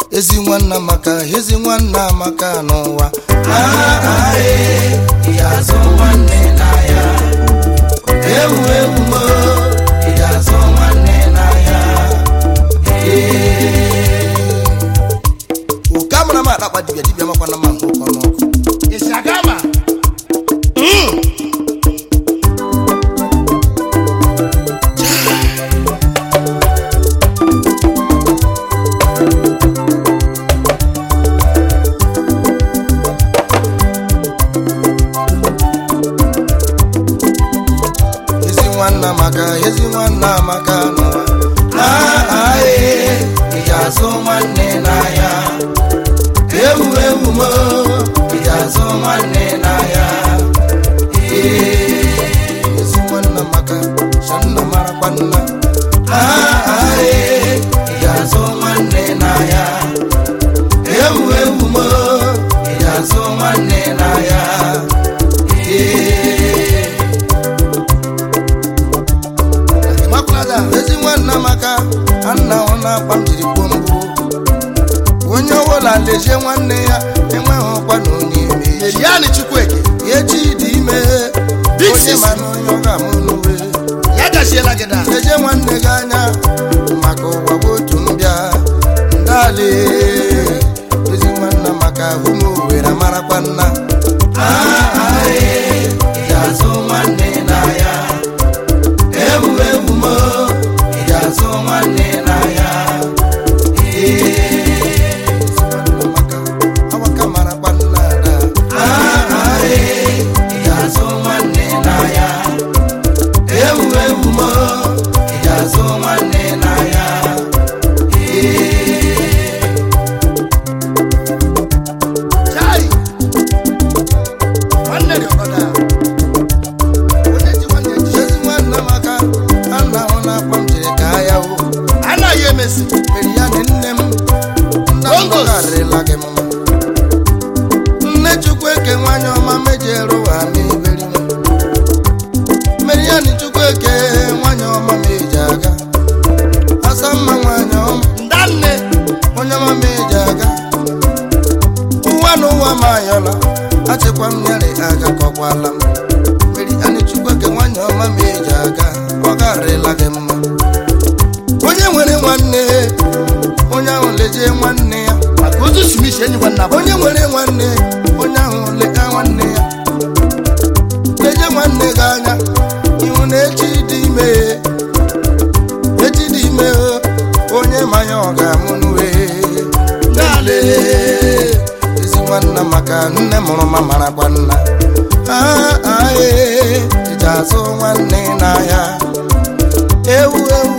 ezi nwanna maka ezi nwanna maka n'ụwa ga-azụ nwanne n'ahịa ewu ewu mo ị ga-azụ nwanne n'ahịa oke amara m akpakpa dibịa dibịa makwana ma nke ụkọ n'ọkụ Ishagama. ezi nwanna maka ezi nwanna maka n'ụwa ị ga-azụ nwanne n'ahịa ewu ewu mo ị ga-azụ nwanne n'ahịa ezi nwanna maka shanna marakwa nna ị ga-azụ nwanne n'ahịa ewu ewu mo ị ga-azụ nwanne n'ahịa makwada ezi nwanna maka anna ọ na-akpa m jiri kwuo mbụ onye ọbụla lezie nwanne ya enweghị ọkwa na onye eme echi Eliani Chukwueke. echi dị ime Big onye sis. ma na onye ọ ga-amụ n'uwe Ya gaziela gị da. lezie nwanne gị anya maka ụwa bụ otu mbịa ndali ezi nwanna maka ụmụ owere marakwa nna ị ga-azụ nwanne n'ahịa ewu ewu mo ị ga-azụ nwanne n'ahịa nwanna maka awaka marakwa nna ada ị ga-azụ nwanne n'ahịa ewu ewu mo ị ga-azụ nwanne n'ahịa Chai. Nwanne dị ọkọda. Onye ji nwanne ji. ezi nwanna maka anna ọ na-akpa m jiri ka ya wo Anaghị emesi. mere ya na nne m nna m Bongos. gọgarịla gị mma nne chukwu eke nwanyị ọma mejere ụwa n'iberi m mere ya na chukwu eke nwanyị ọma meji aga asa mma nwanyị ọma Ndanne. onye ọma meji aga ụwa na ụwa ma ayọla achịkwa m nyere aga kọkwala m mere ya na chukwu eke nwanyị ọma meji aga ọ garịla gị mma onye nwere nwanne onye ahụ lejie nwanne ya Maka ozu Smith enyi nwanna bụ. onye nwere nwanne onye ahụ leta nwanne ya leje nwanne gị anya ihu na echi dị ime echi dị ime onye manya ọ ga-amụ n'uwe Dale. ezi nwanna maka nne mụrụ ma marakwa nna iji azụ nwanne n'ahịa ewu ewu